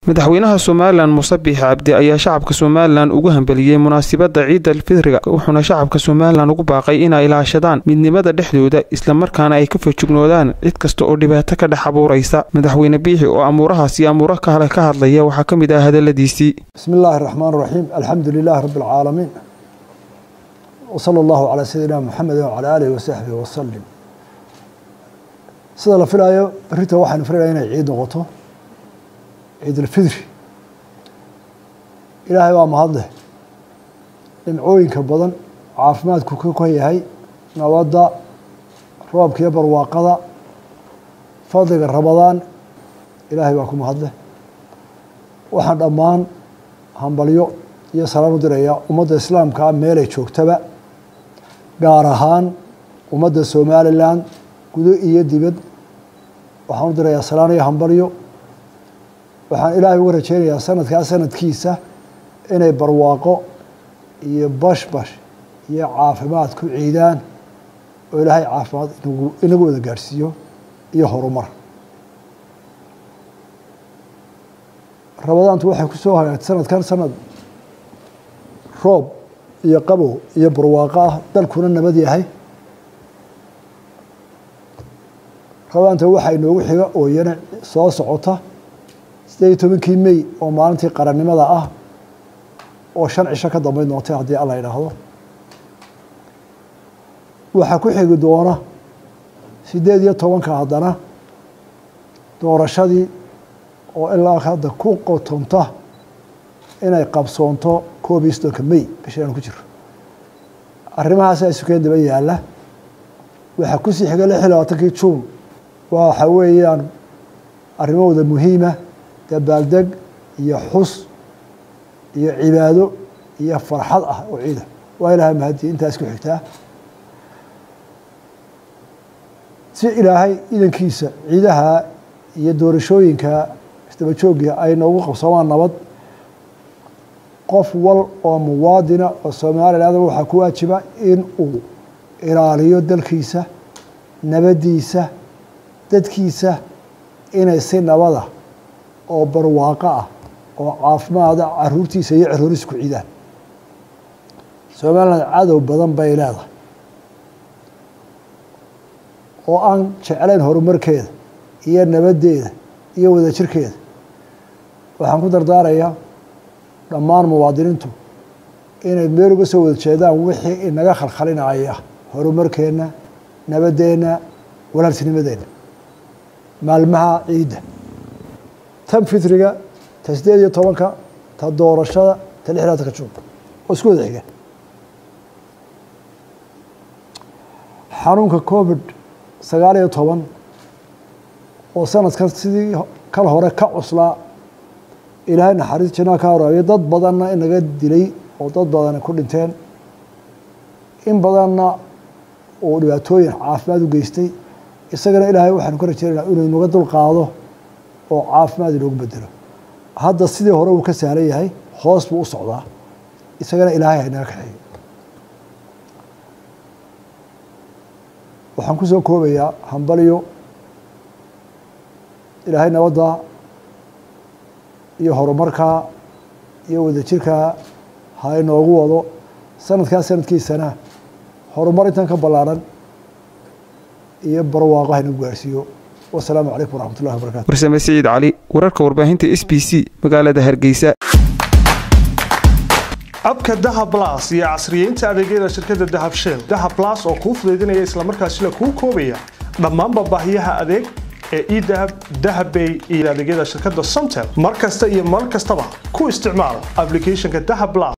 madaxweynaha somalilan muuse biixi cabdi ayaa shacabka somalilan ugu hambeliyey munaasabadda ciida alfidriga wuxuuna shacabka somalilan ugu baaqay inay ilaashadaan midnimada dhexdooda islamarkaana ay ka fajignoodaan cid kasta oo dhibaato ka dhex abuuraysa madaxweyne biixi oo amuurahaas iyo amuuro kale ka hadlaya waxaa ka mid ah hadaladiisii bismi illaahi raxmaan raxiim alxamdu lilaahi rabbi alcaalamiin wsala allahu calaa sayidina muxamedi wacalaa aalihi wasaxbihi wasalim sida la filaayo berrita waxaynu filaynaa inay ciid noqoto ciid alfidri ilaahay waa mahadleh dhimcooyinka badan caafimaadku ka kon yahay nabadda roobka iyo barwaaqada fadliga ramadaan ilaahay waa ku mahadleh waxaan dhammaan hambalyo iyo salaan u diraya ummadda islaamkaa meelay joogtaba gaar ahaan ummadda somalilan gudo iyo dibad waxaan u dirayaa salaan iyo hambalyo waxaan ilaahay uga rajeynayaa sanadkaa sanadkiisa inay barwaaqo iyo bashbash iyo caafimaad ku ciidaan oo ilaahay caafimaad inagu wada gaadhsiiyo iyo horumar ramadaantu waxay ku soo hagaagtay sanadkan sanad roob iyo qabow iyo barwaaqo ah dalkuna nabad yahay ramadaanta waxaa inoogu xiga oo iyana soo socota sideed iyo tobankii mey oo maalintii qarannimada ah oo shan cisho ka dambeyn doontay haddii alla idhaahdo waxaa ku xigi doona sideed iyo tobanka haddana doorashadii oo ilaa hadda ku qotonta inay qabsoonto koob iyo soddonka mey bisha aan ku jiro arrimahaasa isukeen daba yaalla waxaa kusii xiga lix iyo labaatankii juun waxa weeyaan arrimahooda muhiima dabaaldeg iyo xus iyo cibaado iyo farxad ah oo ciida waa ilaahay mahadi intaas ku xigtaa si ilaahay idankiisa ciidaha iyo doorashooyinka isdaba joogga ay noogu qabsoomaan nabad qof wal oo muwaadina oo somaliland waxaa ku waajiba in uu ilaaliyo dalkiisa nabaddiisa dadkiisa inay si nabada oo barwaaqo ah oo caafimaada caruurtiisa iyo caruuriisa ku ciidaan somaliland cadow badan bay leedahay oo aan jeclayn horumarkeeda iyo nabaddeeda iyo wadajirkeeda waxaan ku dardaarayaa dhammaan muwaadiniintu inay meel uga soo wada jeedaan wixii inaga khalkhalinaya horumarkeenna nabaddeenna walaaltinimadeenna maalmaha ciidda tan fitriga ta sideed iyo tobanka ta doorashada ta lix labatanka juun oo isku wada xiga xanuunka covid sagaal iyo toban oo sanadkan sidii kal hore ka cuslaa ilaahay naxariis janaa ka horaayo dad badanna inaga dilay oo dad badani ku dhinteen in badanna uu dhibaatooyin caafimaad u geystay isagana ilaahay waxaanu ka rajeynayna inuu inaga dul qaado oo caafimaad inoogu bedelo hadda sidii hore uu ka sahlan yahay hoos buu u socdaa isagana ilaahay haynaga kaxeeyo waxaan kusoo koobayaa hambalyo ilaahay nabadda iyo horumarkaa iyo wadajirkaa ha inoogu wado sanadkaa sanadkiisana horumar intan ka ballaaran iyo barwaaqo ha inagu gaarhsiiyo wasalaamu calaykum waraxmat ullahi wabarakatu warsame siciid cali wararka warbaahinta s b c magaalada hargeysa abka dahab las iyo casriyeynta adeegyada shirkadda dahab shell dahab las oo kuu fudaydinaya islamarkaasina kuu koobaya dhammaanba baahiyaha adeeg ee edahab dahabbay iyo adeegyada shirkadda somtel mar kasta iyo mar kastaba ku isticmaal aplicathonka dahab las